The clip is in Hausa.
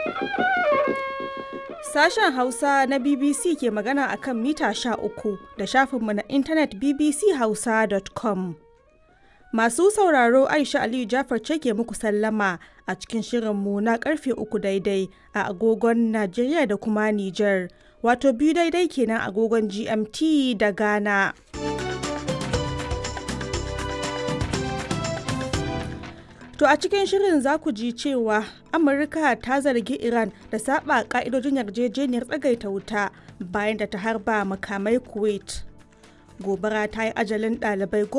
Sashen Hausa na BBC ke magana a kan mita uku da shafinmu na intanet bbchausa.com. Masu sauraro Aisha Aliyu Jafar ce ke muku sallama a cikin shirinmu na karfe uku daidai a agogon Najeriya da kuma Nijar, wato biyu daidai kenan agogon GMT da Ghana. To a cikin shirin za ku ji cewa Amurka ta zargi Iran da saba ka'idojin yarjejeniyar tsagaita wuta bayan da ta harba makamai Kuwait. Gobara ta yi ajalin ɗalibai